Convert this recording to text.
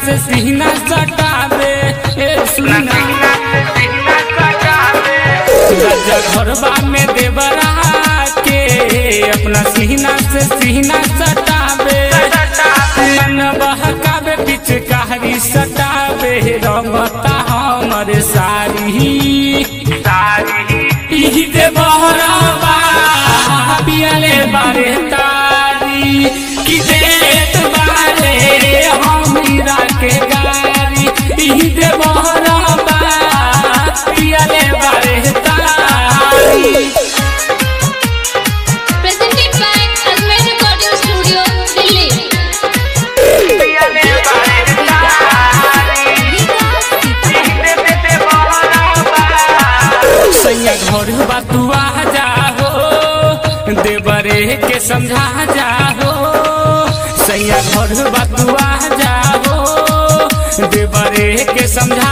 से सीना सटावे ए सुना राजा घरबा में देवरा के अपना सीना से सीना सटावे मन बहकावे पिचकारी सटावे रमता हमर सारी इही दे बहरबा पियले बारे तारी कि देत बारे हमरा के गारी इही दे बहरबा पियले बारे तारी Presented by Almer Recording Studio, Delhi. सैया घर बतुआ जाहो देवरे के समझा जाहो सैया घर बतुआ जाहो देवरे के समझा